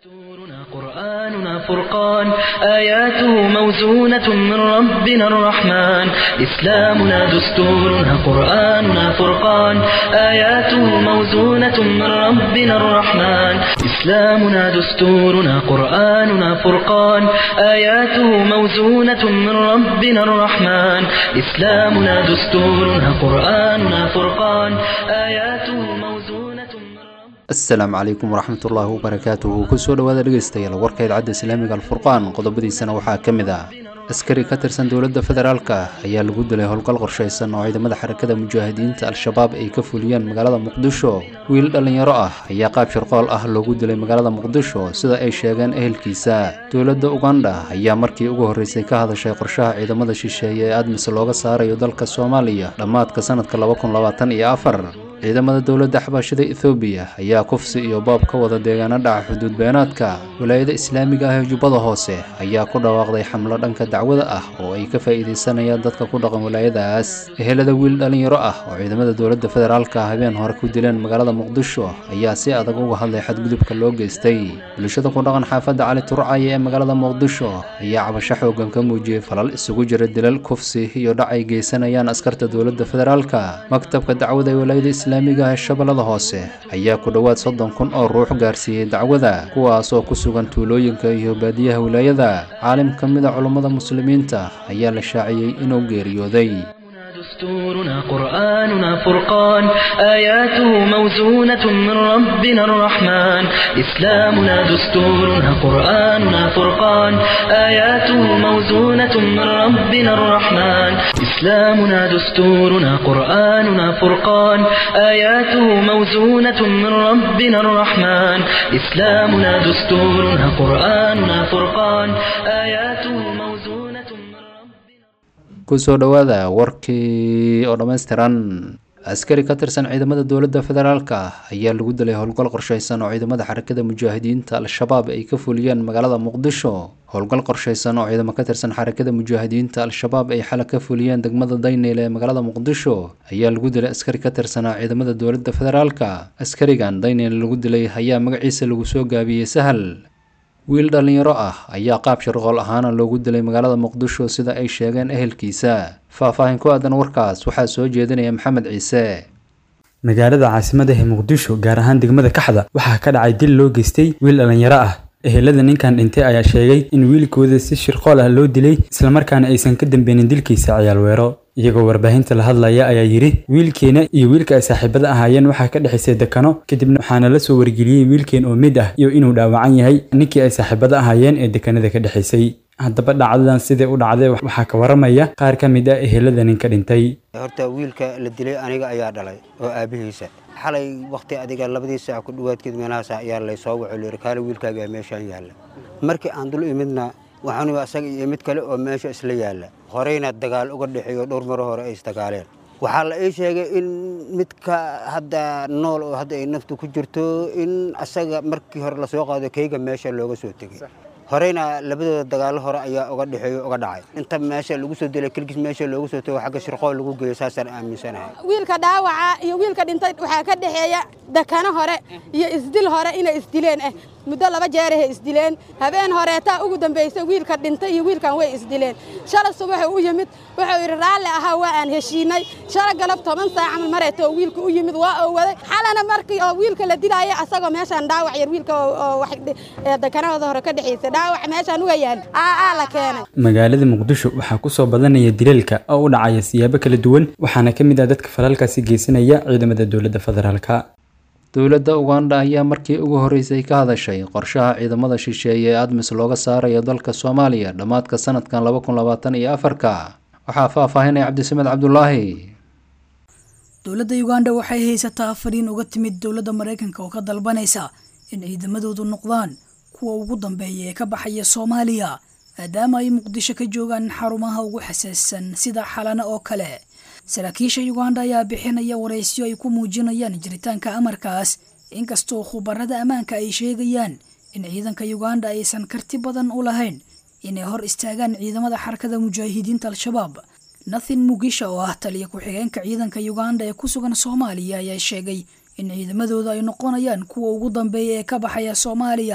دستورنا قرآننا فرقان آياته موزونة من ربنا الرحمن إسلامنا دستورنا قرآننا فرقان آياته موزونة من ربنا الرحمن إسلامنا دستورنا قرآننا فرقان آياته موزونة من ربنا الرحمن إسلامنا دستورنا قرآننا فرقان آياته موزونة من ربنا asalaamu calaykum waraxmatullaahi wabarakaatuhu kusoo dhowaada dhegeystayaal warka idcadda islaamiga alfurqaan qodobadiisana waxaa ka mid ah askari ka tirsan dowladda federaalka ayaa lagu dilay howlgal qorshaysan oo ciidamada xarakada mujaahidiinta al-shabaab ay ka fuliyeen magaalada muqdisho wiil dhallinyaro ah ayaa qaab shirqool ah loogu dilay magaalada muqdisho sida ay sheegeen ehelkiisa dowladda uganda ayaa markii ugu horreysay ka hadashay qorshaha ciidamada shisheeye ee admis looga saarayo dalka soomaaliya dhammaadka sanadka laba kun labaatan iyo afar ciidamada dowladda xabaashida ethoobiya ayaa kufsi iyo boob ka wada deegaano dhaca xuduud beenaadka walaayada islaamiga ah ee jubbada hoose ayaa ku dhawaaqday xamlo dhanka dacwada ah oo ay ka faa'iidaysanayaan dadka ku dhaqan walaayadaas ehelada wiil dhallinyaro ah oo ciidamada dowladda federaalka habeen hore ku dileen magaalada muqdisho ayaa si adag uga hadlay xadgudubka loo geystay bulshada ku dhaqan xaafadda cali turcaya ee magaalada muqdisho ayaa cabasho xoogan ka muujiyey falal isugu jira dilal kufsi iyo dhac ay geysanayaan askarta dowladda federaalka maktabka dacwada ee walaayada islaamiga ee shabeellada hoose ayaa ku dhowaad soddon kun oo ruux gaarsiiyey dacwada kuwaas oo ku sugan tuulooyinka iyo baadiyaha wilaayada caalim ka mid a culummada muslimiinta ayaa la shaaciyey inuu geeriyooday دستورنا قرآننا فرقان آياته موزونة من ربنا الرحمن إسلامنا دستورنا قرآننا فرقان آياته موزونة من ربنا الرحمن إسلامنا دستورنا قرآننا فرقان آياته موزونة من ربنا الرحمن إسلامنا دستورنا قرآننا فرقان آياته موزونة من ربنا kusoo dhowaada warkii oo dhammaystiran askari ka tirsan ciidamada dowladda federaalka ayaa lagu dilay howlgal qorshaysan oo ciidamada xarakada mujaahidiinta al-shabaab ay ka fuliyeen magaalada muqdisho howlgal qorshaysan oo ciidamo ka tirsan xarakada mujaahidiinta al-shabaab ay xala ka fuliyeen degmada dayneyl ee magaalada muqdisho ayaa lagu dilay askari ka tirsanaa ciidamada dowladda federaalka askarigan dayneyl lagu dilay ayaa magaciisa lagu soo gaabiyey sahal wiil dhallinyaro ah ayaa qaab shirqool ahaana loogu dilay magaalada muqdisho sida ay sheegeen ehelkiisa faahfaahin ku aadan warkaas waxaa soo jeedinaya maxamed ciise magaalada caasimadaha muqdisho gaar ahaan degmada kaxda waxaa ka dhacay dil loo geystay wiil dhallinyaro ah ehelada ninkan dhintay ayaa sheegay in wiilkooda si shirqool ah loo dilay islamarkaana aysan ka dambeynin dilkiisa ciyaal weero iyagoo warbaahinta la hadlaya ayaa yidhi wiilkeena iyo wiilka ay saaxiibada ahaayeen waxaa ka dhexaysay dekano kadibna waxaana la soo wargeliyey wiilkeen oo mid ah iyo inuu dhaawacan yahay ninkii ay saaxiibada ahaayeen ee dekanada ka dhexaysay haddaba dhacdadan sidai u dhacday waxaa ka waramaya qaar ka mid ah ehelada ninka dhintay horta wiilka la dilay aniga ayaa dhalay oo aabihiisa xalay wakhti adiga labadii saac ku dhowaadkeed meelahaas ayaa laysoo waco layidhi kaale wiilkaagaa meeshaan yaalla markii aan dul imidna waxaanu asaga iyo mid kale oo meesha isla yaalla horeyna dagaal uga dhexeeyo dhowr maro hore ay isdagaaleen waxaa la ii sheegay in midka hadda nool oo hadda ay naftu ku jirto in asaga markii hore lasoo qaado keyga meesha looga soo tegey horeyna labadooda dagaallo hore ayaa uga dhexeeyo uga dhacay inta meesha lagu soo dilay kelgis meesha loogu soo tego xagga shirqool lagu geeyo saasaan aaminsanahay wiilka dhaawaca iyo wiilka dhintay waxaa ka dhexeeya dakano hore iyo isdil hore inay isdileen eh muddo laba jeerahay isdileen habeen horeetaa ugu dambaysay wiilka dhintay iyo wiilkan way isdileen shala subaxu u yimid wuxuu yidhi raalli ahaa waa aan heshiinay shala galab toban saac camal mareeto oo wiilka u yimid waa oo waday xalana markii oo wiilka la dilaaya asagoo meeshaan dhaawac yar wiilka oo wax dakanahooda hore ka dhexaysay dhaawac meeshaan uga yaal aa la keenay magaalada muqdisho waxaa kusoo badanaya dilalka oo u dhacaya siyaabo kala duwan waxaana ka mid ah dadka falalkaasi geysanaya ciidamada dowladda federaalka dowladda uganda ayaa markii ugu horreysay ka hadashay qorshaha ciidamada shisheeye ee admis looga saarayo dalka soomaaliya dhammaadka sanadkan laba kun labaatan iyo afarka waxaa faahfaahinaya cabdisamed cabdulaahi dowladda uganda waxay haysataa fariin uga timid dowladda maraykanka oo ka dalbanaysa in ciidamadoodu noqdaan kuwa ugu dambeeya ee ka baxaya soomaaliya maadaama ay muqdisho ka joogaan xarumaha ugu xasaassan sida xalana oo kale saraakiisha uganda ayaa bixinaya waraysyo ay ku muujinayaan jiritaanka amarkaas inkastoo khubarada ammaanka ay sheegayaan in ciidanka uganda aysan karti badan u lahayn inay hor istaagaan ciidamada xarakada mujaahidiinta al-shabaab nathin mugisha oo ah taliya ku-xigeenka ciidanka uganda ee ku sugan soomaaliya ayaa sheegay in ciidamadooda ay noqonayaan kuwa ugu dambeeya ee ka baxaya soomaaliya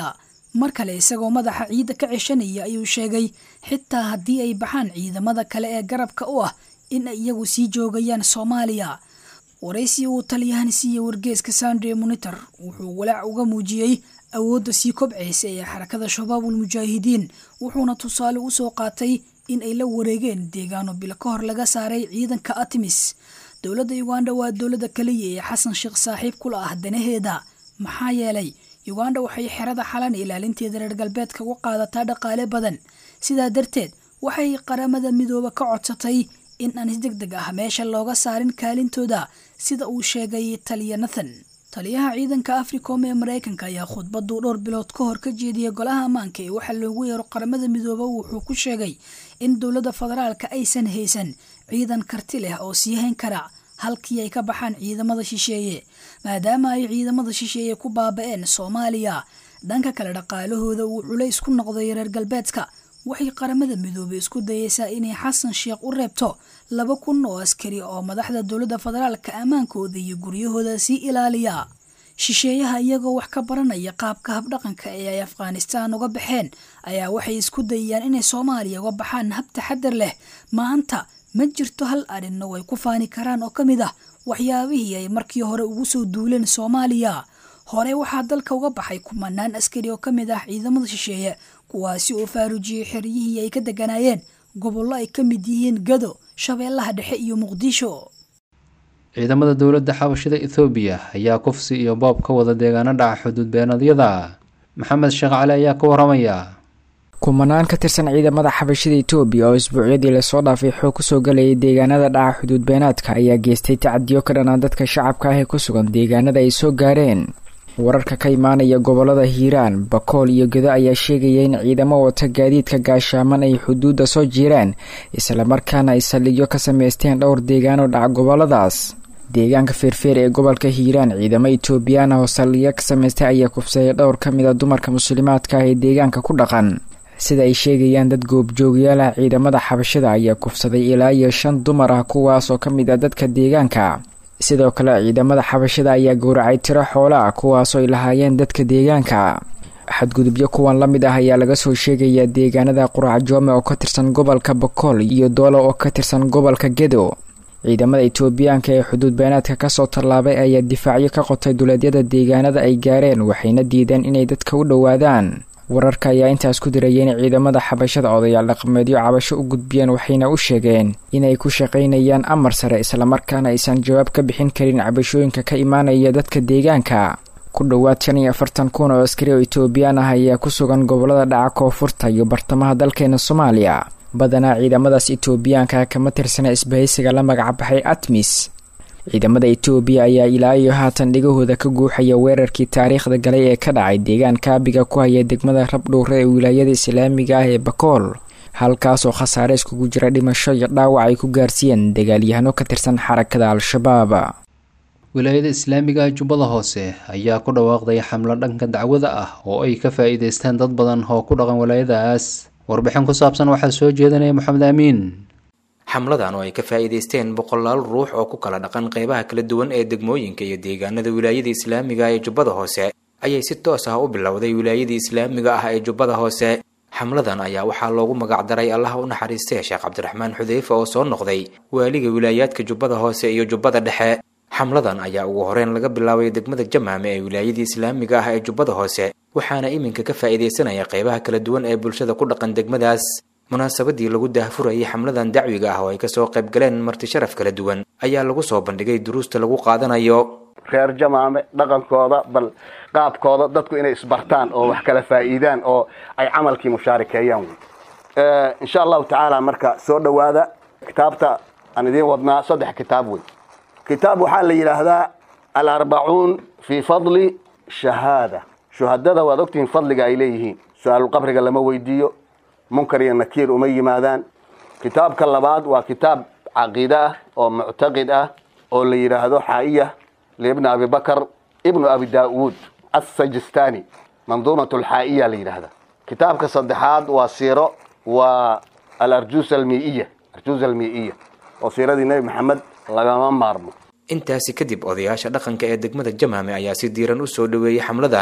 mar kale isagoo madaxa ciidda ka ceshanaya ayuu sheegay xitaa haddii ay baxaan ciidamada kale ee garabka u ah in ay iyagu sii joogayaan soomaaliya waraysi uu taliyahan siiye wargeeska sandre monitor wuxuu walaac uga muujiyey awoodda sii kobcaysa ee xarakada shabaabul mujaahidiin wuxuuna tusaale usoo qaatay in ay la wareegeen deegaano bilo ka hor laga saaray ciidanka artemis dowladda uganda waa dowladda kaliya ee xasan sheekh saaxiib kula ah danaheeda maxaa yeelay uganda waxay xerada xalan ilaalinteeda reer galbeedka uga qaadataa dhaqaale badan sidaa darteed waxay qaramada midooba ka codsatay in aan si deg deg ah meesha looga saarin kaalintooda sida uu sheegay taliya nathan taliyaha ciidanka africom ee maraykanka ayaa khudbaduu dhowr bilood ka hor ka jeediyay golaha ammaanka ee waxaa loogu yeero qaramada midooba wuxuu ku sheegay in dowladda federaalka aysan haysan ciidan karti leh oo sii hayn kara halkii ay ka baxaan ciidamada shisheeye maadaama ay ciidamada shisheeye ku baaba-een soomaaliya dhanka kale dhaqaalahooda uu culays ku noqday reer galbeedka waxay qaramada midoobey isku dayeysaa inay xasan sheekh u reebto laba kun oo askari oo madaxda dowladda federaalka ammaankooda iyo guryahooda sii ilaaliya shisheeyaha iyagoo wax ka baranaya qaabka habdhaqanka ee ay afghanistaan uga baxeen ayaa waxay isku dayayaan inay soomaaliya uga baxaan hab taxadar leh maanta ma jirto hal arrinna way ku faani karaan oo ka mid ah waxyaabihii ay markii hore ugu soo duuleen soomaaliya hore waxaa dalka uga baxay kumanaan askari oo ka mid ah ciidamada shisheeye kuwaasi oo faarujiyey xeryihii ay ka deganaayeen gobollo ay ka mid yihiin gado shabeellaha dhexe iyo muqdisho ciidamada dowladda xabashida ethoobiya ayaa kufsi iyo boob ka wada deegaano dhaca xuduud beenadyada maxamed sheekh cali ayaa ka waramaya kumanaan ka tirsan ciidamada xabashida etoobiya oo isbuucyadii lasoo dhaafay xoog kusoo galayay deegaanada dhaca xuduud beenaadka ayaa geystay tacadiyo ka dhanaa dadka shacabka ah ee ku sugan deegaanada ay soo gaareen wararka ka imaanaya gobolada hiiraan bakool iyo gedo ayaa sheegaya in ciidamo wata gaadiidka gaashaaman ay xuduudda soo jiiraan islamarkaana ay saldhigyo ka sameysteen dhowr deegaano dhaca goboladaas deegaanka feerfeer ee gobolka hiiraan ciidamo etoobiyaan ah oo saldhigyo ka sameystay ayaa kufsayay dhowr ka mid a dumarka muslimaadka ah ee deegaanka ku dhaqan sida ay sheegayaan dad goobjoogyaal ah ciidamada xabashada ayaa kufsaday ilaa iyo shan dumar ah kuwaas oo ka mid ah dadka deegaanka sidoo kale ciidamada xabashada ayaa gowracay tiro xoolo ah kuwaasoo ay lahaayeen dadka deegaanka xadgudubyo kuwan la mid ah ayaa laga soo sheegayaa deegaanada qurac joome oo ka tirsan gobolka bakool iyo doolo oo ka tirsan gobolka gedo ciidamada etoobiyaanka ee xuduud beenaadka kasoo tallaabay ayaa difaacyo ka qotay duleedyada deegaanada ay gaareen waxayna diideen inay dadka u dhowaadaan wararka ayaa intaas ku diraya in ciidamada xabashada odayaal dhaqameedyo cabasho u gudbiyeen waxayna u sheegeen inay ku shaqaynayaan amar sare islamarkaana aysan jawaab ka bixin karin cabashooyinka ka imaanaya dadka deegaanka ku dhowaad shan iyo afartan kun oo askari oo etoobiyaan ah ayaa ku sugan gobolada dhaca koonfurta iyo bartamaha dalkeena soomaaliya badanaa ciidamadaas etoobiyaanka kama tirsana isbahaysiga la magacbaxay atmis ciidamada etoobiya ayaa ilaa iyo haatan dhigahooda ka guuxaya weerarkii taariikhda galay ee ka dhacay deegaan kaabiga ku haya degmada rabdhowre ee wilaayada islaamiga ah ee bakool halkaasoo khasaare iskugu jira dhimasho iyo dhaawac ay ku gaarsiiyeen dagaalyahano ka tirsan xarakada al-shabaab wilaayada islaamiga ah jubbada hoose ayaa ku dhawaaqday xamlo dhanka dacwada ah oo ay ka faa-iideystaan dad badan oo ku dhaqan wilaayadaas warbixin ku saabsan waxaa soo jeedanaya moxamed amiin xamladan oo ay ka faa'iidaysteen boqolaal ruux oo ku kala dhaqan qeybaha kala duwan ee degmooyinka iyo deegaanada wilaayada islaamiga ah ee jubbada hoose ayay si toos ah u bilowday wilaayadii islaamiga ah ee jubbada hoose xamladan ayaa waxaa loogu magacdaray allaha u naxariistee sheekh cabdiraxmaan xudeyfe oo soo noqday waaliga wilaayaadka jubbada hoose iyo jubbada dhexe xamladan ayaa ugu horeyn laga bilaabay degmada jamaame ee wilaayadii islaamiga ah ee jubbada hoose waxaana iminka ka faa'iidaysanaya qeybaha kala duwan ee bulshada ku dhaqan degmadaas munaasabadii lagu daahfurayay xamladan dacwiga ah oo ay kasoo qayb galeen marti sharaf kala duwan ayaa lagu soo bandhigay duruusta lagu qaadanayo reer jamaame dhaqankooda bal qaabkooda dadku inay isbartaan oo wax kala faa'iidaan oo ay camalkii mushaarikeeyaan wey insha allahu tacaala marka soo dhowaada kitaabta aan idiin wadnaa saddex kitaab wey kitaab waxaa la yidhaahdaa alarbacuun fii fadli shahaada shuhadada waad ogtihiin fadliga ay leeyihiin su-aalulqabriga lama weydiiyo munkar iyo nakiir uma yimaadaan kitaabka labaad waa kitaab caqiide ah oo muctaqid ah oo la yidhaahdo xaa'iya liibni abi bakar ibnu abi daa'uud assajistani manduumat alxaa'iya la yidhaahda kitaabka saddexaad waa siiro waa alarjuus almii'iya arjuus almii'iya oo siiradii nebi maxamed lagama maarmo intaasi kadib odayaasha dhaqanka ee degmada jamaame ayaa si diiran u soo dhoweeyey xamladan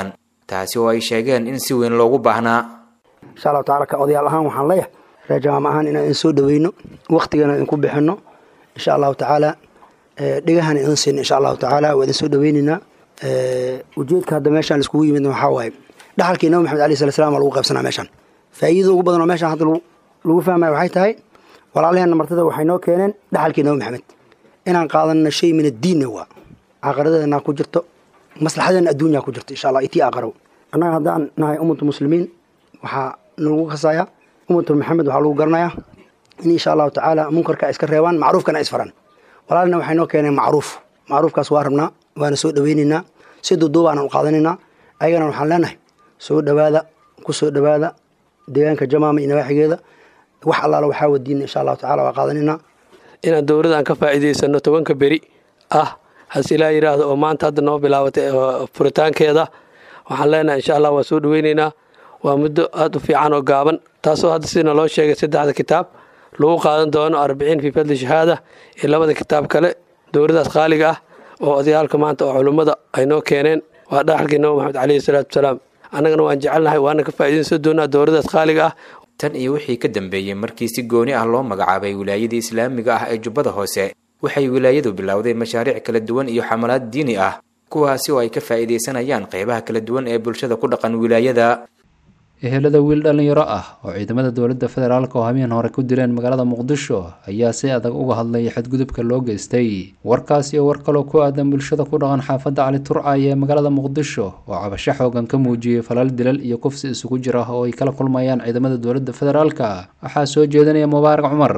taasi oo ay sheegeen in si weyn loogu baahnaa insha allahu tacala ka odayaal ahaan waxaan leeyahay reer jamaama ahaan inaan idin soo dhaweyno waktigana idinku bixino insha allahu tacaala dhegahana idin siino insha allahu tacaala waa idin soo dhaweyneynaa ujeedka hadda meeshaan iskugu yimid waxaa waaye dhaxalkii nabi maxamed alayh sala slam waa lagu qaybsanaa meeshaan faa'iidada ugu badan oo meeshaan hadda lagu fahmaya waxay tahay walaalaheenna martada waxay noo keeneen dhaxalkii nabi maxamed inaan qaadanno shay min addiinna waa caaqaradeena ku jirto maslaxadeena adduunyaa ku jirto insha allah itii aqarow annaga haddaan nahay ummatu muslimiin waxaa nalagu kasayaa ummatu maxamed waxaa lagu garanayaa in insha allahu tacaala munkarka iska reebaan macruufkana isfaran walaalina waxay noo keeneen macruuf macruufkaas waa rabnaa waana soo dhaweyneynaa si duuduubaana u qaadanaynaa ayagana waxaan leenahay soo dhowaada ku soo dhowaada deegaanka jamaama iyo nawaaxigeeda wax allaala waxaa wadiina insha allahu tacala waa qaadanaynaa inaan dowladaan ka faa'iidaysano tobanka beri ah hase ilaa yidhaahdo oo maanta hadda noo bilaabatay furitaankeeda waxaan leenahay insha allah waa soo dhaweyneynaa waa muddo aada u fiican oo gaaban taasoo hadda sidina loo sheegay saddexda kitaab lagu qaadan doono arbiciin fii fadli shahaada iyo labada kitaab kale dowladaas qaaliga ah oo odayaalka maanta oo culummada ay noo keeneen waa dhaxalkii nabi maxamed caleyhi salaatu wasalaam annagana waan jecelnahay waana ka faa'iidaysan doonaa dowladaas qaaliga ah tan iyo wixii ka dambeeyey markii si gooni ah loo magacaabay wilaayadii islaamiga ah ee jubbada hoose waxay wilaayadu bilowday mashaariic kala duwan iyo xamalaad diini ah kuwaasi oo ay ka faa'iidaysanayaan qeybaha kala duwan ee bulshada ku dhaqan wilaayada ehelada wiil dhallinyaro ah oo ciidamada dowladda federaalk oo habeen hore ku dileen magaalada muqdisho ayaa si adag uga hadlay xadgudubka loo geystay warkaas iyo war kaloo ku aadan bulshada ku dhaqan xaafadda cali turcay ee magaalada muqdisho oo cabasho xoogan ka muujiyey falal dilal iyo kufsi isugu jira oo ay kala kulmayaan ciidamada dowladda federaalk waxaa soo jeedinaya mubaarak cumar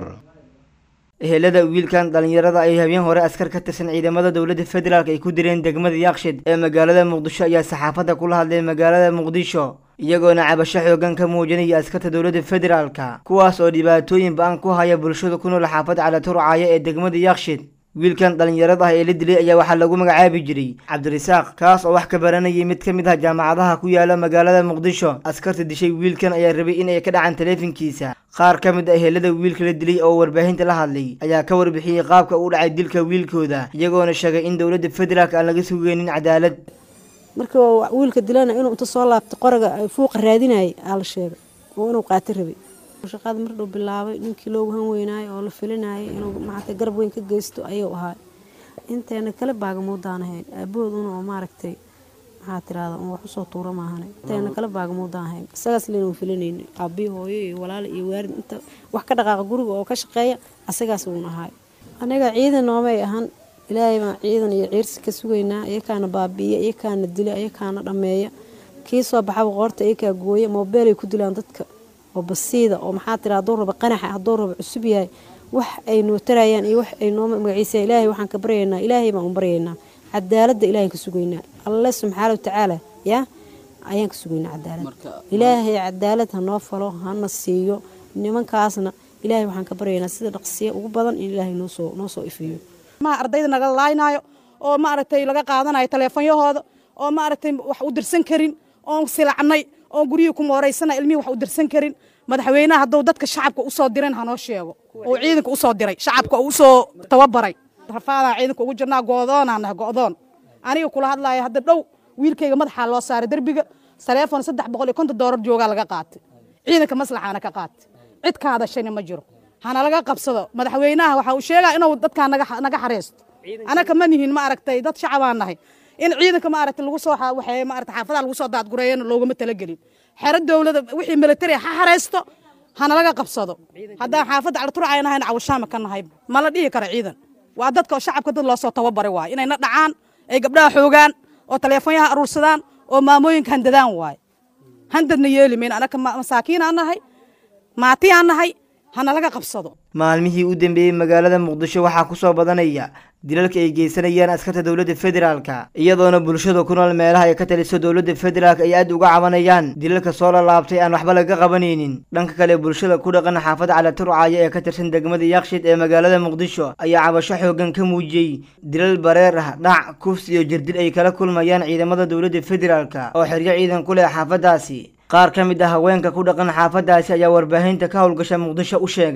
ehelada wiilkan dhallinyarada ay habeen hore askar ka tirsan ciidamada dowladda federaalk ay ku direen degmada yaaqshid ee magaalada muqdisho ayaa saxaafadda kula hadlay magaalada muqdisho iyagoona cabasho xoogan ka muujinaya askarta dowladda federaalka kuwaas oo dhibaatooyin ba-an ku haya bulshada ku nool xaafadda calaturcaya ee degmada yaaqshid wiilkan dhallinyarada ah ee la dilay ayaa waxaa lagu magacaabi jiray cabdirasaaq kaas oo wax ka baranayay mid ka mid ah jaamacadaha ku yaala magaalada muqdisho askarta dishay wiilkan ayaa rabay in ay ka dhacaan taleefankiisa qaar ka mid ah ehelada wiilka la dilay oo warbaahinta la hadlay ayaa ka warbixiyey qaabka uu dhacay dilka wiilkooda iyagoona sheegay in dowladda federaalk aan laga sugeynin cadaalad markii wiilka dilana inuu inta soo laabtay qoraga fuuqa raadinayay aa la sheegay oo inuu qaati rabay shaqada mar dhow bilaabay ninkii loogu han weynaayo oo la filinayay inuu maaragtay garab weyn ka geysto ayuu ahaa inteena kale baagamuudaan ahayn aabahooduna oo maaragtay maxaa tirahda un wax usoo tuura maahane inteena kale baagamuudaan ahayn isagaas leynu filinayna aabiyo hooyo iyo walaal iyo waarid inta wax ka dhaqaaqa guriga oo ka shaqeeya asagaas uun ahaay aniga ciidan noomay ahan ilaahay baan ciidan iyo ciirsi ka sugaynaa iyakaana baabi'iya iyakaana dila iyakaana dhammeeya kii soo baxaba qoorta iyakaa gooya moobeelay ku dilaan dadka oo basiida oo maxaa tira hadduu raba qanaxa hadduu raba cusub yahay wax ay noo tarayaan iyo wax ay noo magaciisayaan ilaahay waxaan ka baryaynaa ilaahay baan u baryaynaa cadaaladda ilaahay ka sugaynaa alle subxaana watacaala yaa ayaan ka sugaynaa cadaalad ilaahay cadaalad ha noo falo hana siiyo nimankaasna ilaahay waxaan ka baryaynaa sida dhaqsiya ugu badan in ilaahay noosoo noo soo ifiyo ma ardayda naga laaynaayo oo maaragtay laga qaadanayo taleefonyahooda oo maaragtay wax u dirsan karin oon silacnay oon guryihii ku mooraysana ilmihii wax u dirsan karin madaxweynaha hadduu dadka shacabka usoo diran hanoo sheego oo ciidanka usoo diray shacabka uu usoo tababaray rafaadaan ciidanka ugu jirnaa go'doonaan nahay go'doon aniga kula hadlaaya hadda dhow wiilkayga madaxaa loo saaray derbiga taleefon saddex boqol iyo konton doolar joogaa laga qaatay ciidanka maslaxaana ka qaatay cid ka hadashayna ma jiro hana laga qabsado madaxweynaha waxa uu sheegaa inuu dadkaa naga xareysto anaka ma nihin ma aragtay dad shacabaan nahay in ciidanka maaragtay lagu soo waxee maaragtay xaafadaha lagu soo daadgureeyana loogama talagelin xero dowlada wixii military ha xareysto hana laga qabsado haddaan xaafadda calturcay nahayna cawashaama ka nahay ma la dhihi karo ciidan waa dadka shacabka dad loosoo tababaray waay inayna dhacaan ay gabdhaha xoogaan oo taleefonyaha aruursadaan oo maamooyinka handadaan waay handadna yeeli mayn anaka masaakiinaan nahay maatiyaan nahay hana laga qabsado maalmihii u dambeeyey magaalada muqdisho waxaa ku soo badanaya dilalka ay geysanayaan askarta dowladda federaalka iyadoona bulshada ku nool meelaha ay ka taliso dowladda federaalk ay aad uga cabanayaan dilalka soo lalaabtay aan waxba laga qabanaynin dhanka kale bulshada ku dhaqan xaafadda calaturcaya ee ka tirsan degmada yaaqshid ee magaalada muqdisho ayaa cabasho xoogan ka muujiyey dilal bareer ah dhac kufs iyo jirdil ay kala kulmayaan ciidamada dowladda federaalka oo xeryo ciidan ku leh xaafaddaasi qaar ka mid ah haweenka ku dhaqan xaafaddaasi ayaa warbaahinta ka howlgasha muqdisho u sheegay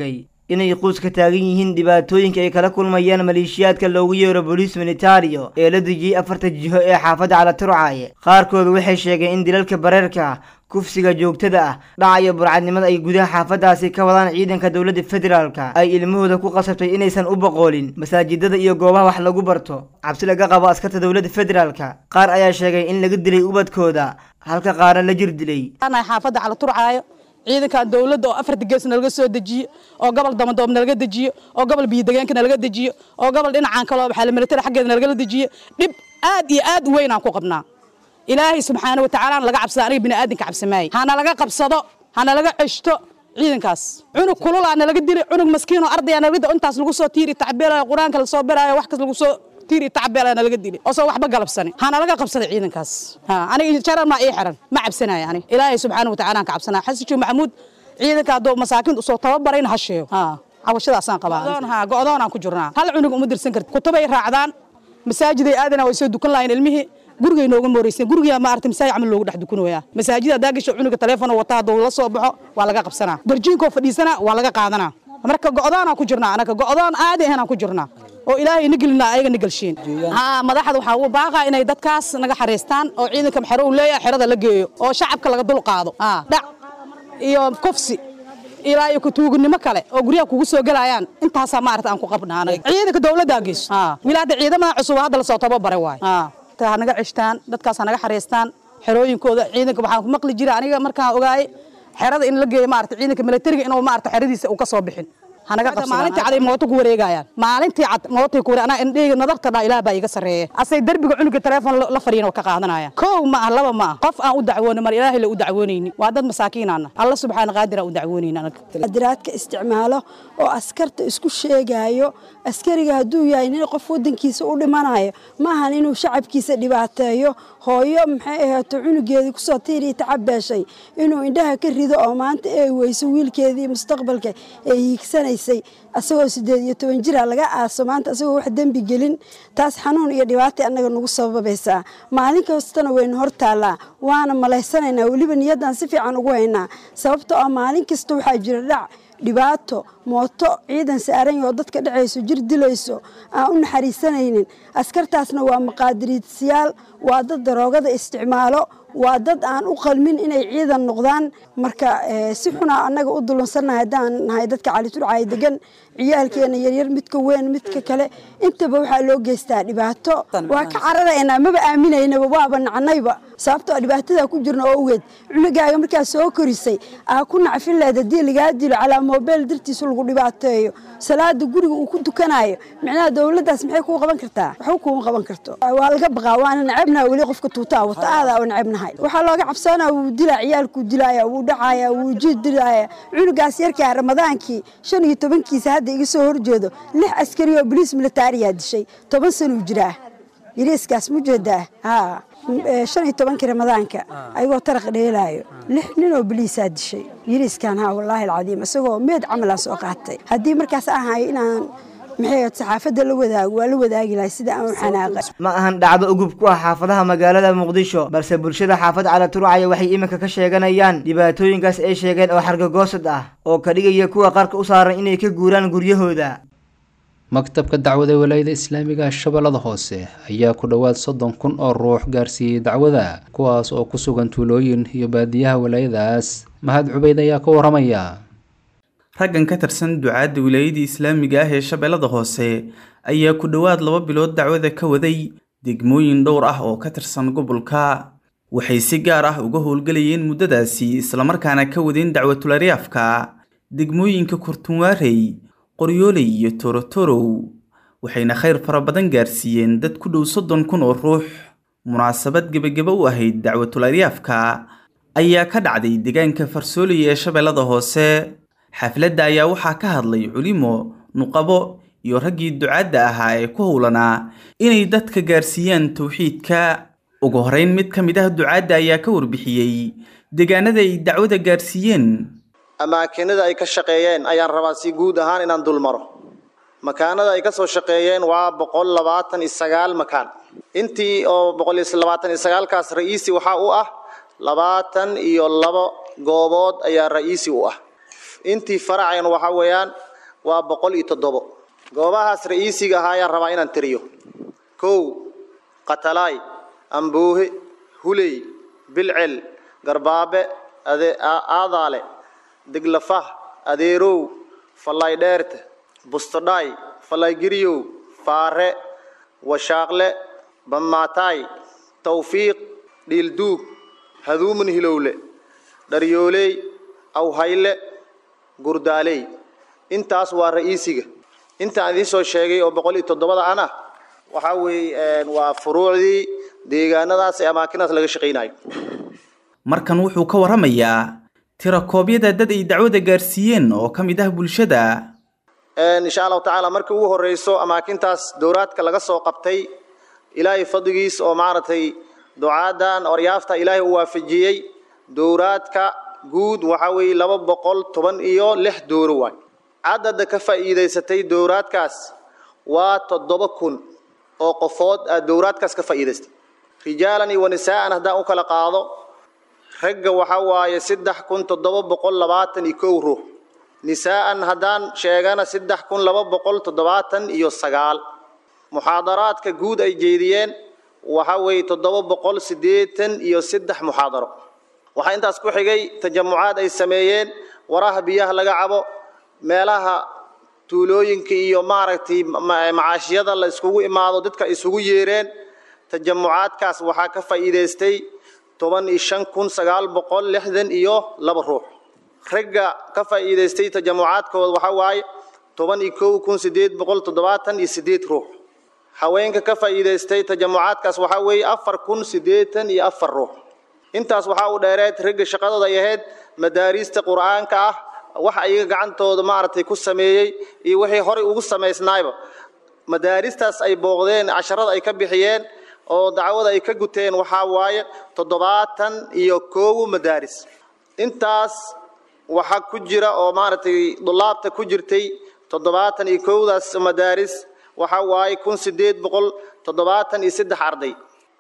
inay quus ka taagan yihiin dhibaatooyinka ay kala kulmayaan maleeshiyaadka loogu yeero booliis militario ee la dejiyey afarta jiho ee xaafadda calaturcaaye qaarkooda waxay sheegeen in dilalka bareerka ah kufsiga joogtada ah dhaca iyo burcadnimada ay gudaha xaafadaasi ka wadaan ciidanka dowladda federaalka ay ilmahooda ku qasabtay inaysan u boqoolin masaajidada iyo goobaha wax lagu barto cabsi laga qabo askarta dowladda federaalka qaar ayaa sheegay in laga dilay ubadkooda halka qaarna la jir dilay xaafadda calaturcaayo ciidankan dowladda oo afarta gees nalaga soo dejiyo oo gobol damadoob nalaga dejiyo oo gobol biyodegeenka nalaga dejiyo oo gobol dhinacan kaloo waxaa militari xaggeeda nalagala dejiyo dhib aad iyo aad u weyn aan ku qabnaa ilaahay subxaana wa tacaala laga cabsada aniga bini aadinka cabsamaayey hana laga qabsado hana laga ceshto ciidankaas cunug kululaa nalaga dilay cunug maskiinoo ardaya nalaga dilay intaas lagu soo tiiri tacbeelayo qur-aanka lasoo baraayo wax kas lagu soo tiiri tacbeelaa nalaga dilay oo soo waxba galabsani hana laga qabsada ciidankaas aniga jaran maa ii xiran ma cabsanayo ani ilaahay subxaana wa tacaala aan ka cabsanaya xasijo maxamuud ciidanka hadduu masaakiinta usoo tababarayna ha sheego cawashadaasaan qabaa go'doonaan ku jirnaa hal cunug uma dirsan karti kutubay raacdaan masaajiday aadana way soo dukan lahayn ilmihii gurigay nooga mooreysan guriga ma aragtay masaajid camal loogu dhex dukanooyaa masaajida haddaa gasho cunuga telefoon wata hadduu la soo baxo waa laga qabsanaa darjiinkoo fadhiisana waa laga qaadanaa marka go'doonaan ku jirnaa anaga go'doon aadi ahanaan ku jirnaa oo ilaahay nigelina ayaga nigalshiin haa madaxda waxaa ugu baaqaa inay dadkaas naga xariistaan oo ciidanka maxero uu leeyahay xerada la geeyo oo shacabka laga dul qaado dhac iyo kufsi ilaa iyo kutuugnimo kale oo guryaha kugu soo gelayaan intaasaa maarata aan ku qabnaa anaga ciidanka dowladdaa geyso wilaada ciidamada cusub hadda lasoo tababaray waay ha naga ceshtaan dadkaas ha naga xariistaan xerooyinkooda ciidanka waxaan ku maqli jira aniga markaan ogaayay xerada in la geeyo maarata ciidanka militariga inuu maarata xeradiisa uu ka soo bixin hanaga qabsada maalintii cad ay mooto ku wareegayaan maalintii cad mootay ku wareeg anaa indheyga nadarta dhaa ilaah baa iga sarreeya asay derbiga cunuga telefoon la fadhiyan oo ka qaadanaya kow ma ah laba ma ah qof aan u dacwooni mar ilaahay la u dacwoonayni waa dad masaakiinaana alla subxaana qaadir aan u dacwoonayni anaga qadiraadka isticmaalo oo askarta isku sheegaayo askariga hadduu yahay nin qof wadankiisa u dhimanayo maahan inuu shacabkiisa dhibaateeyo hooyo maxay ahaato cunugeedii kusoo tiiriya tacabeeshay inuu indhaha ka rido oo maanta ay weyso wiilkeedii mustaqbalka ay hiigsanaysay asagoo sideed iyo toban jira laga aaso maanta asagoo wax dembi gelin taas xanuun iyo dhibaata annaga nagu sababaysaa maalin kastana waynu hor taallaa waana malaysanaynaa weliba niyaddaan si fiican ugu haynaa sababtoo ah maalin kasta waxaa jira dhac dhibaato mooto ciidan saaran oo dadka dhacayso jir dilayso aan u naxariisanaynin askartaasna waa maqaadiriidsiyaal waa dad daroogada isticmaalo waa dad aan u qalmin inay ciidan noqdaan marka si xunaa annaga u dulunsannahay haddaan nahay dadka caliturcay degan ciyaalkeena yaryar midka weyn midka kale intaba waxaa loo geystaa dhibaato waa ka cararaynaa maba aaminaynaba waaba nacnayba sababtoo dhibaatada ku jirna oo ogeed cunugaaga markaa soo korisay aa ku nacfin leed haddii lagaa dilo calaa moobeyl dartiisa lagu dhibaateeyo salaada guriga uu ku dukanayo micnaha dowladdaas maxay kuu qaban kartaa waxba kuuma qaban karto waa laga baqaa waana nacabnaha weli qofka tuutaa wata aadaa oo nacabnahay waxaa looga cabsoonaa wuu dilaa ciyaalkuu dilaaya wuu dhacaaya wuu jiid dilaaya cunugaas yarkaa ramadaankii shan iyo tobankiisa hadda iga soo horjeedo lix askari oo boliis militaariyaa dishay toban sanuu jiraa yariiskaas mujeedaa haa shan iyo tobankii ramadaanka ayagoo taraq dheelaayo lix nin oo boliisaa dishay yariiskan haa wallaahi alcadiim isagoo meed camalaan soo qaatay haddii markaas ahayo inaan maxay saxaafadda la wadaago waa la wadaagi lahay sida aan u xanaaqay ma ahan dhacdo ugub ku ah xaafadaha magaalada muqdisho balse bulshada xaafad calaturcaya waxay iminka ka sheeganayaan dhibaatooyinkaas ay sheegeen oo xargagoosad ah oo ka dhigaya kuwa qarka u saaran inay ka guuraan guryahooda maktabka dacwada walaayada islaamiga shabeellada hoose ayaa ku dhowaad soddon kun oo ruux gaarsiiyey dacwada kuwaas oo ku sugan tuulooyin iyo baadiyaha walaayadaas mahad cubeyd ayaa ka waramaya raggan ka tirsan ducaadda wilaayadii islaamiga ah ee shabeellada hoose ayaa ku dhowaad laba bilood dacwada ka waday degmooyin dhowr ah oo ka tirsan gobolka waxay si gaar ah uga howlgelayeen muddadaasi islamarkaana ka wadeen dacwatulariyaafka degmooyinka kurtunwaarey qoryooley iyo torotorow waxayna khayr fara badan gaarsiiyeen dad ku dhow soddon kun oo ruux munaasabad gebageba u ahayd dacwatulariyaafka ayaa ka dhacday deegaanka farsooley ee shabeellada hoose xafladda ayaa waxaa ka hadlay culimo nuqabo iyo raggii ducaadda ahaa ee ku howlanaa inay dadka gaarsiiyaan towxiidka ugu horeyn mid ka mid ah ducaadda ayaa ka warbixiyey deegaanada ay dacwada gaarsiiyeen amaakinada ay ka shaqeeyeen ayaan rabaa si guud ahaan inaan dul maro makaanada ay ka soo shaqeeyeen waa boqol labaatan iyo sagaal makaan intii oo boqol iyo labaatan iyo sagaalkaas ra'iisi waxaa u ah labaatan iyo labo goobood ayaa ra'iisi u ah intii faraceen waxaa weeyaan waa boqol iyo toddobo goobahaas ra'iisiga ahaa ayaan rabaa inaan tiriyo kow qatalaay amboohe huley bilcel garbaabe aadaale diglafah adeerow fallay dheerte bustodhaay fallay giryow faare washaaqle bammaataay tawfiiq dhiilduug haduumun hilowle dharyooley awhayle gurdaaley intaas waa ra'iisiga intaan idiin soo sheegay oo boqol iyo toddobada ana waxaa weeye waa furuucdii deegaanadaas ee amaakinaas laga shaqaynayo markan wuxuu ka warramayaa tirakoobyada dad ay dacwada gaarsiiyeen oo ka mid ah bulshada insha allahu tacaala markii ugu horreyso amaakintaas dowraadka laga soo qabtay ilaahay fadligiis oo maaragtay ducaadan oryaafta ilaahay u waafajiyey dowraadka guud waxaa weeye laba boqol toban iyo lix dooro waay cadada ka faa'iidaysatay dowraadkaas waa toddoba kun oo qofood aad dowraadkaas ka faa'iidaystay rijaalan iyo wanisaa'an haddaan u kala qaado ragga waxaa waaye saddex kun toddoba boqol labaatan iyo kow ruux nisaa'an haddaan sheegana saddex kun laba boqol toddobaatan iyo sagaal muxaadaraadka guud ay jeediyeen waxaa weeye toddoba boqol siddeetan iyo saddex muxaadaro waxaa intaas ku xigay tajamucaad ay sameeyeen waraha biyaha laga cabo meelaha tuulooyinka iyo maaragtay macaashiyada la iskugu imaado dadka isugu yeereen tajamucaadkaas waxaa ka faa'iidaystay toban iyo shan kun sagaal boqol lixdan iyo laba ruux ragga ka faa'iidaystay tajamucaadkooda waxaa waaye toban iyo kow kun siddeed boqol toddobaatan iyo siddeed ruux haweenka ka faa'iidaystay tajamucaadkaas waxaa weeye afar kun siddeetan iyo afar ruux intaas waxaa u dheereed ragga shaqadooda ay ahayd madaariista qur'aanka ah wax ayaga gacantooda maaragtay ku sameeyey iyo wixii horey ugu samaysnaayba madaaristaas ay booqdeen casharada ay ka bixiyeen oo dacwada ay ka guteen waxaa waaye toddobaatan iyo koowu madaaris intaas waxaa ku jira oo maaragtay dulaabta ku jirtay toddobaatan iyo kowdaas madaaris waxaa waaye kun sideed boqol toddobaatan iyo saddex arday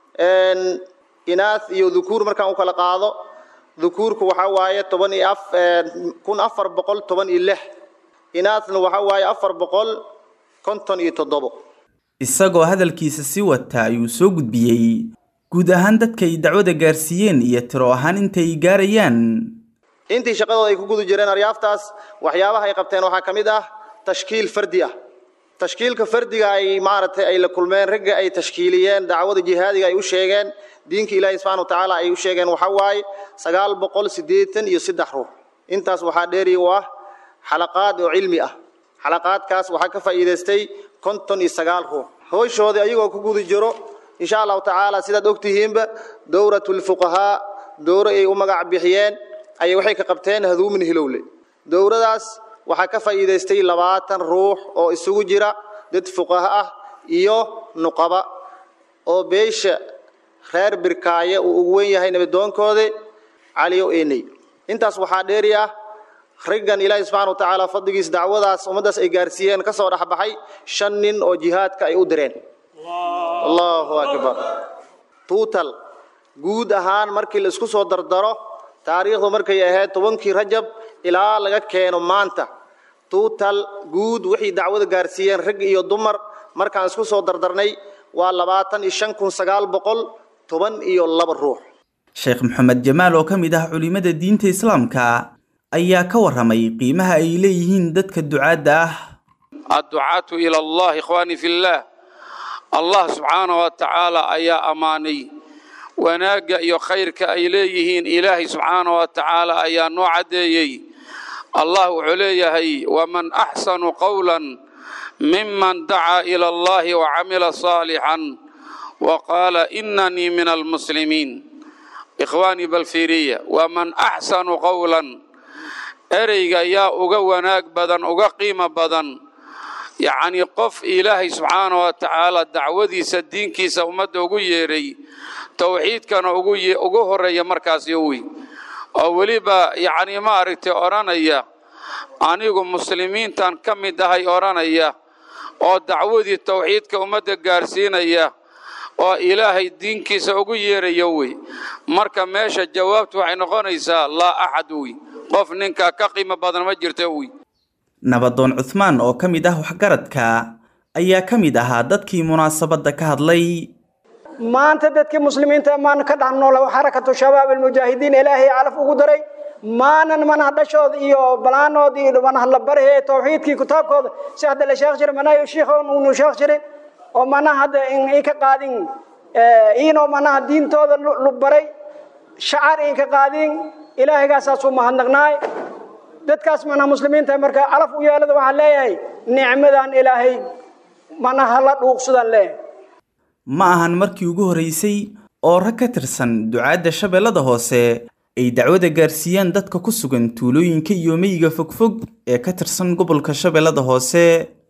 inaas iyo dhukuur markaan u kala qaado dhukuurku waxaa waaye toban iyo af kun afar boqol toban iyo lix inaasna waxaa waaye afar boqol konton iyo toddobo isagoo hadalkiisa sii wata ayuu soo gudbiyey guud ahaan dadka ay dacwada gaarsiiyeen iyo tiro ahaan intay gaarayaan intii shaqadooda ay ku guda jireen aryaaftaas waxyaabaha ay qabteen waxaa ka mid ah tashkiil fardi ah tashkiilka fardiga ay maaragtay ay la kulmeen ragga ay tashkiiliyeen dacwada jihaadiga ay u sheegeen diinka ilaahi subxana wa tacaala ay u sheegeen waxaa waaye sagaal boqol siddeetan iyo saddex ruux intaas waxaa dheeri u ah xalaqaad oo cilmi ah xalaqaadkaas waxaa ka faa'iidaystay konton iyo sagaal ruux hooshooda ayagoo ku guda jiro insha allahu tacaala sidaad ogtihiinba dowratulfuqahaa dowro ay u magac bixiyeen ayay waxay ka qabteen haduumin hilowle dowradaas waxaa ka faa'iidaystay labaatan ruux oo isugu jira dad fuqaha ah iyo nuqaba oo beesha reer birkaaye uu ugu wen yahay nabadoonkoodi caliyo eney intaas waxaa dheeri ah raggan ilaahi subxana wa tacaala fadligiis dacwadaas ummaddaas ay gaarsiiyeen ka soo dhexbaxay shan nin oo jihaadka ay u direen allahu akbar tuutal guud ahaan markii la isku soo dardaro taariikhdu markay ahayd tobankii rajab ilaa laga keeno maanta tuutal guud wixii dacwada gaarsiiyeen rag iyo dumar markaan isku soo dardarnay waa labaatan iyo shan kun sagaal boqol toban iyo laba ruux sheekh maxamed jamaal oo ka mid ah culimada diinta islaamka ayaa ka warramay qiimaha ay leeyihiin dadka ducaadda ah adducaatu ila allah ikhwaani fillah allah subxaana wa tacaala ayaa ammaanay wanaagga iyo khayrka ay leeyihiin ilaahay subxaana wa tacaala ayaa noo caddeeyey allah wuxuu leeyahay waman axsanu qowlan miman dacaa ila allahi wacamila saalixan wa qaala inanii min almuslimiin ikhwaanii balfiiriya waman axsanu qowlan ereyga yaa uga wanaag badan uga qiimo badan yacnii qof ilaahay subxaana wa tacaala dacwadiisa diinkiisa ummadda ugu yeedhay towxiidkana ugu horreeya markaas yowi oo weliba yacnii maaragtay odhanaya anigu muslimiintan ka mid ahay odhanaya oo dacwadii towxiidka ummadda gaarsiinaya oo ilaahay diinkiisa ugu yeeraya wey marka meesha jawaabtu waxay noqonaysaa laa axad wey qof ninkaa ka qiimo badan ma jirto wey nabadoon cuthmaan oo ka mid ah waxgaradka ayaa ka mid ahaa dadkii munaasabadda ka hadlay maanta dadkii muslimiinta maan ka dhex nool xarakatu shabaab almujaahidiin ilaahay calaf ugu daray maanan manaha dhashooda iyo balaanood iyo manaha la barhe tawxiidkii kitaabkooda si hadda la sheekh jiray manaha shiikhoon unu sheekh jirin oo manaha hadda in ka qaadin iinoo manaha diintooda lu baray shacar in ka qaadin ilaahaygaasaasu mahadnaqnaay dadkaas manaha muslimiinta marka calaf u yeelada waxaan leeyahay nicmadan ilaahay manaha la dhuuqsadaan leeyahay ma ahan markii ugu horreysay oo rag ka tirsan ducaadda shabeellada hoose ay dacwada gaarsiiyaan dadka ku sugan tuulooyinka iyo meyiga fogfog ee ka tirsan gobolka shabeellada hoose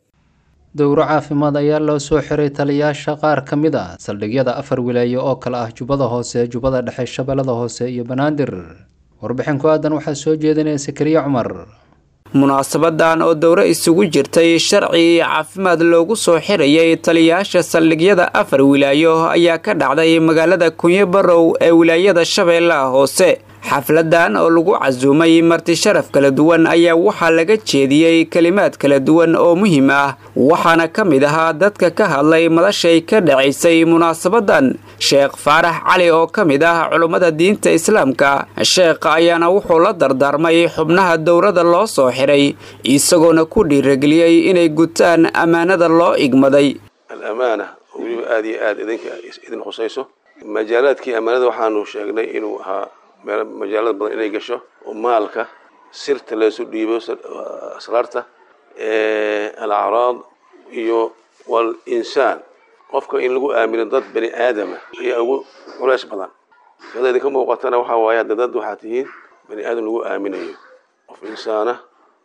dowro caafimaad ayaa loo soo xiray taliyaasha qaar ka mid a saldhigyada afar wilaayo oo kale ah jubbada hoose jubbada dhexe shabeellada hoose iyo banaadir warbixin ku aadan waxaa soo jeedinaya sakariye cumar munaasabadan oo dowro isugu jirtay sharci iyo caafimaad loogu soo xirayay taliyayaasha saldhigyada afar wilaayo ayaa ka dhacday magaalada kunyo barow ee wilaayada shabeellaha hoose xafladan oo lagu casuumay marti sharaf kala duwan ayaa waxaa laga jeediyey kelimaad kala duwan oo muhiim ah waxaana ka mid ahaa dadka ka hadlay madashay ka dhacaysay munaasabadan sheekh faarax cali oo ka mid ah culummada diinta islaamka sheekha ayaana wuxuu la dardaarmay xubnaha dowrada loo soo xiray isagoona ku dhiirageliyey inay gutaan ammaanada loo igmaday alamaana oo weliba aada iyo aada idinka idin khusayso majaalaadkii ammaanada waxaanu sheegnay inuu ahaa meel majaalada badan inay gasho oo maalka sirta laysu dhiibo asraarta alacraad iyo wal insaan qofka in lagu aamino dad bani aadama ayaa ugu culays badan kada idinka muuqatana waxaa waaye hadda dad waxaa tihiin bani aadam lagu aaminayo qof insaana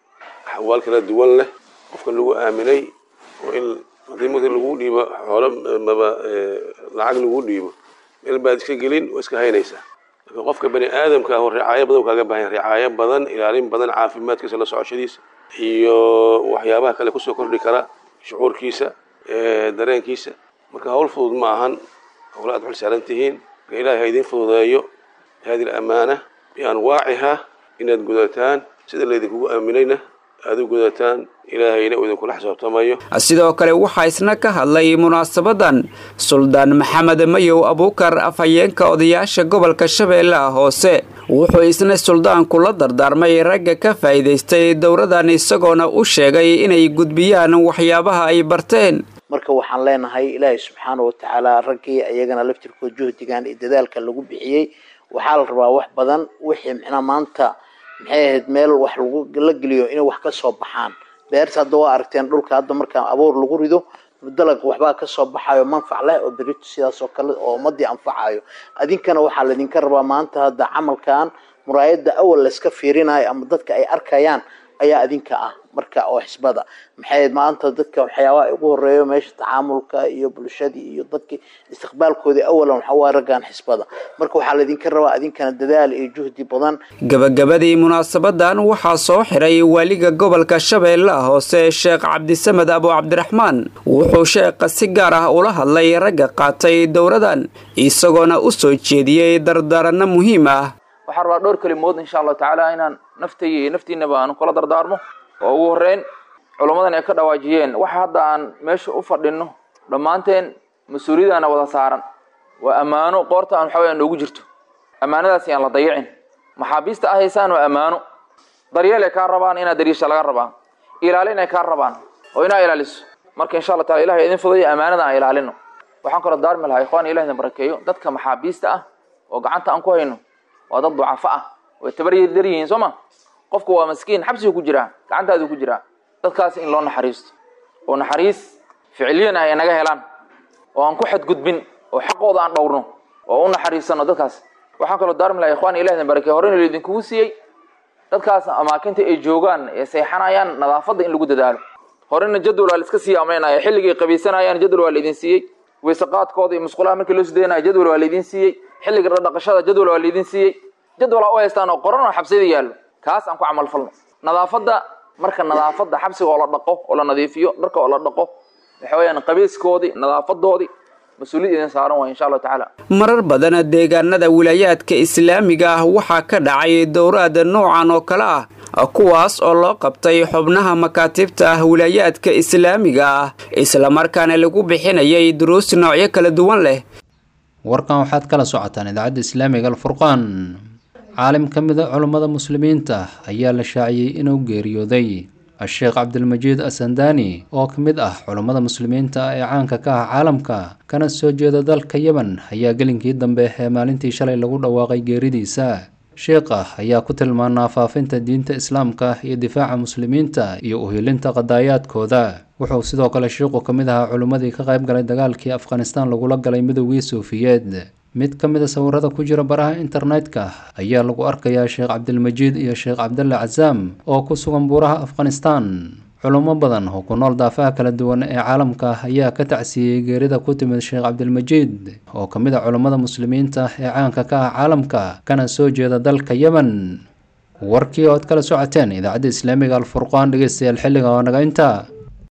axwaal kala duwan leh qofka lagu aaminay oo in haddii markii lagu dhiibo xoolo maba lacag lagu dhiibo meel baad iska gelin oo iska haynaysaa laakiin qofka bani aadamka ah oo ricaayo badan kaaga baahan ricaayo badan ilaalin badan caafimaadkiisa la socoshadiisa iyo waxyaabaha kale kusoo kordhi kara shucuurkiisa dareenkiisa marka hawl fudud ma ahan howla aad xil saaran tihiin marka ilaahay ha idiin fududeeyo hadi lamaana bianwaaciha inaad gudataan sida laydinkugu aaminayna aad u gudataan ilaahayna uu idinkula xisaabtamayo sidoo kale waxaa isna ka hadlay munaasabadan suldaan maxamed mayow abuukar afhayeenka odayaasha gobolka shabeellaha hoose wuxuu isna suldaanku la dardaarmay ragga ka faa'iidaystay dowradan isagoona u sheegay inay gudbiyaan waxyaabaha ay barteen marka waxaan leenahay ilaahay subxaana wa tacaala raggii iyagana laftirkood juhdigan iyo dadaalka lagu bixiyey waxaa la rabaa wax badan wixii micnaa maanta maxay ahayd meel wax lagu la geliyo inay wax ka soo baxaan beerta hadda waa aragteen dhulka hadda markaa abuur lagu rido dalag waxbaa kasoo baxayo manfac leh oo berito sidaas oo kale oo ummadii anfacayo adinkana waxaa laydinka rabaa maanta hadda camalkan muraayada awal layska fiirinayo ama dadka ay arkayaan ayaa adinka ah marka oo xisbada maxay maanta dadka waxyaabaha ugu horeeyo meesha tacaamulka iyo bulshadii iyo dadkii istiqbaalkoodii awalan waxaa waa raggan xisbada marka waxaa laydinka rabaa adinkana dadaal iyo juhdi badan gabagabadii munaasabadan waxaa soo xiray waaliga gobolka shabeellaha hoose sheekh cabdisamed abu cabdiraxmaan wuxuu sheekha si gaar ah ula hadlay ragga qaatay dowradan isagoona u soo jeediyey dardaaranno muhiim ah waxaan rabaa dhowr kelimood insha allahu tacaala inaan naftayga iyo naftiinaba aan kula dardaarmo oo ugu horreyn culammadan ay ka dhawaajiyeen waxa hadda aan meesha u fadhinno dhammaanteen mas-uuliyadaana wada saaran waa ammaano qoorta aan waxawaya noogu jirto ammaanadaasi aan la dayicin maxaabiista ah haysaan waa ammaano daryeel ay kaa rabaan inaad dariisha laga rabaa ilaalin ay kaa rabaan oo inaa ilaaliso marka insha allah taala ilahay idin fudayo ammaanada aan ilaalino waxaan kaloo daarmi lahaa ikhwan ilah idin barakeeyo dadka maxaabiista ah oo gacanta aan ku hayno waa dad ducafo ah way tabaryar yihiin soo ma qofku waa maskiin xabsigu ku jiraa gacantaadu ku jiraa dadkaasi in loo naxariisto oo naxariis ficiliyan ah ay naga helaan oo aan ku xadgudbin oo xaqooda aan dhowrno oo u naxariisano dadkaas waxaan kaloo daarmi lahaa ikhwan ilah idin barakey horena laydinkugu siiyey dadkaas amaakinta ay joogaan ee seexanayaan nadaafadda in lagu dadaalo horena jadwal waa la iska sii amraynaya xilligay qabaysanayaan jadwal waa laydin siiyey weyseqaadkooda iyo musqulaha markii loo sideynaya jadwal waa laydin siiyey xilliga dhaqashada jadwal waa laydin siiyey jadwal aa u haystaan oo qoran oo xabsiyada yaallo kaas aan ku camal falno nadaafadda marka nadaafadda xabsiga oo la dhaqo oo la nadiifiyo dharka oo la dhaqo waxa weeyaan qabayskoodii nadaafadoodii mas-uuliyad idin saaran waay insha allahu tacaala marar badan deegaanada wilaayaadka islaamiga ah waxaa ka dhacay dowraad noocan oo kale ah kuwaas oo loo qabtay xubnaha makaatibta ah wilaayaadka islaamiga ah islamarkaana lagu bixinayay duruus noocyo kala duwan leh warkan waxaad kala socotaan idaacadda islaamiga alfurqaan caalim ka mid a culummada muslimiinta ayaa la shaaciyey inuu geeriyooday a-sheekh cabdilmajiid asandani oo ka mid ah culummada muslimiinta ee caanka ka ah caalamka kana soo jeeda dalka yemen ayaa gelinkii dambe ee maalintii shalay lagu dhawaaqay geeridiisa sheekha ayaa ku tilmaanaa faafinta diinta islaamka iyo difaaca muslimiinta iyo uhilinta qadaayaadkooda wuxuu sidoo kale sheikhu ka mid ahaa culimmadii ka qayb galay dagaalkii afghanistan lagula galay midowgii suufiyeed mid ka mid a sawirada ku jira baraha internetka ayaa lagu arkayaa sheekh cabdilmajiid iyo sheekh cabdalle casaam oo ku sugan buuraha afghanistan culummo badan oo ku nool daafaha kala duwan ee caalamka ayaa ka tacsiiyey geerida ku timid sheekh cabdilmajiid oo ka mid a culummada muslimiinta ee caanka ka ah caalamka kana soo jeeda dalka yemen warkii ood kala socoteen idaacadda islaamiga alfurqaan dhegeystayaal xilliga oo naga intaa